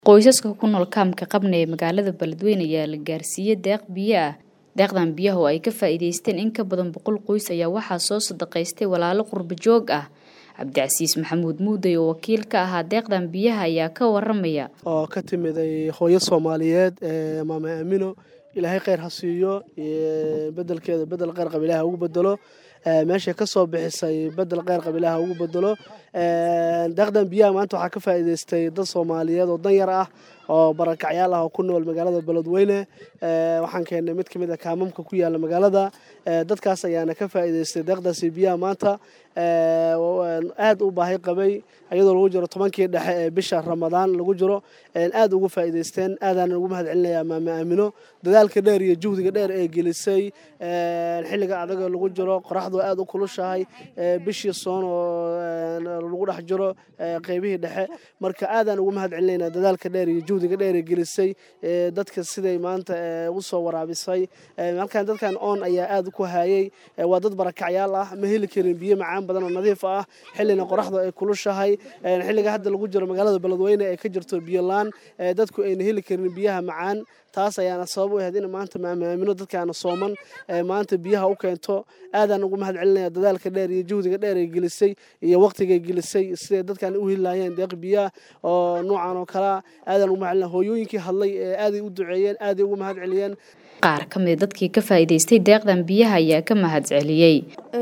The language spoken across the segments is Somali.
Qoysaska ku nool kaamka Qabne ee magaalada Beledweyne ayaa la gaarsiiyey deeq biyo ah. Deeqdan biyaha oo ay ka faa'iidaysteen in ka badan boqol qoys ayaa waxaa soo sadaqaystay walaalo qurbo joog ah. Cabdicasiis Maxamuud Muuday oo wakiil ka ahaa deeqdan biyaha ayaa ka waramaya. oo ka timiday hooyo Soomaaliyeed ee maama Aamino ilaahay khayr ha siiyo bedelkeeda bedel khayr qab ilaahay ugu bedelo meesha ka soo bixisay bedel khayr qab ilaahay ugu bedelo deeqdan biyaha maanta waxaa ka faa'iidaystay dad Soomaaliyeed oo dan yar ah oo barakacyaal ah oo ku nool magaalada Beledweyne waxaan keennay mid ka mid ah kaamamka ku yaala magaalada dadkaas ayaana ka faa'iidaystay deeqdaasi biyaha maanta aad u baahi qabay iyadoo lagu jiro tobankii dhexe ee bisha Ramadaan lagu jiro aad ugu faa'iidaysteen aadaan ugu mahad celinayaa maama Aamino dadaalka dheer iyo juhdiga dheer ee gelisay xilliga adag ee lagu jiro qoraxdu aad u kulushahay bishii soon oo lagu dhex jiro qaybihii dhexe marka aadaan ugu mahad celinaynaa dadaalka dheer iyo juhdiga dheer ee gelisay dadka siday maanta u soo waraabisay halkan dadkan oon ayaa aad ku hayay waa dad barakacyaal ah ma heli karin biyo macaan badan oo nadiif ah xillina qoraxdu ay kulushahay xilliga hadda lagu jiro magaalada Beledweyne ee ka jirto biyo laan dadku ayna heli karin biyaha macaan taas ayaana sabab u ahayd in maanta maama Aamino dadkaana sooman maanta biyaha u keento aadaan ugu mahad celinaya dadaalka dheer iyo juhdiga dheer ee gelisay iyo waqtiga gelisay siday dadkan u heli lahaayeen deeq biyaha oo noocan oo kala aadaan ugu mahad celinaya hooyooyinkii hadlay ee aaday u duceeyeen aaday ugu mahad celiyeen qaar ka mid dadkii ka faa'iidaystay deeqdan biyaha ayaa ka mahad celiyey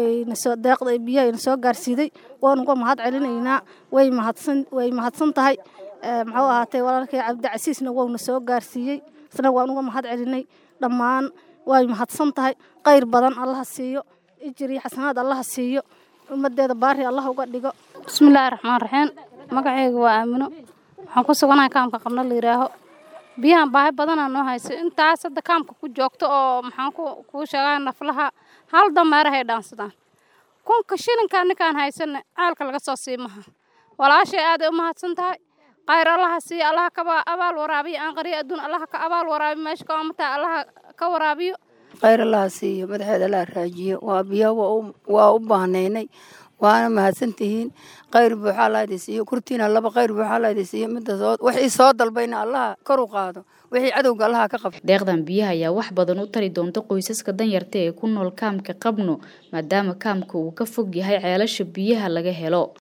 deeqda biyaha ayna soo gaarsiiday waan uga mahad celinaynaa way mahadsan way mahadsan tahay muxuu ahaatay walaalkay cabdicasiisna wouna soo gaarsiiyey isna waan uga mahad celinay dhammaan way mahadsan tahay khayr badan allaha siiyo ijir iyo xasanaad allaha siiyo ummadeeda baari allah uga dhigo bismillaahi raxmaan raxiim magacayga waa aamino waxaan ku suganahay kaamka qabna la yidhaaho biyahan baahi badanaa noo haysa intaas hadda kaamka ku joogto oo maxaan kuu sheegaa naflaha hal dameerahay dhaansadaan kunka shilinkaa ninkaan haysana caalka laga soo siimaha walaashay aaday u mahadsan tahay khayr allaha siiyo allaha ka abaal waraabiyo aan qariyo adduun allaha ka abaal waraabiyo meesha ka omataa allaha ka waraabiyo khayr allaha siiyo madaxeeda allaha raajiyo waa biyo waa u baahnaynay waana mahadsan tihiin khayr buuxa allah idin siiyo kurtiina laba khayr buuxa allah idin siiyo midda soo wixii soo dalbayna allaha kor u qaado wixii cadowga allaha ka qabto deeqdan biyaha ayaa wax badan u tari doonta qoysaska danyarta ee ku nool kaamka qabno maadaama kaamka uu ka fog yahay ceelasha biyaha laga helo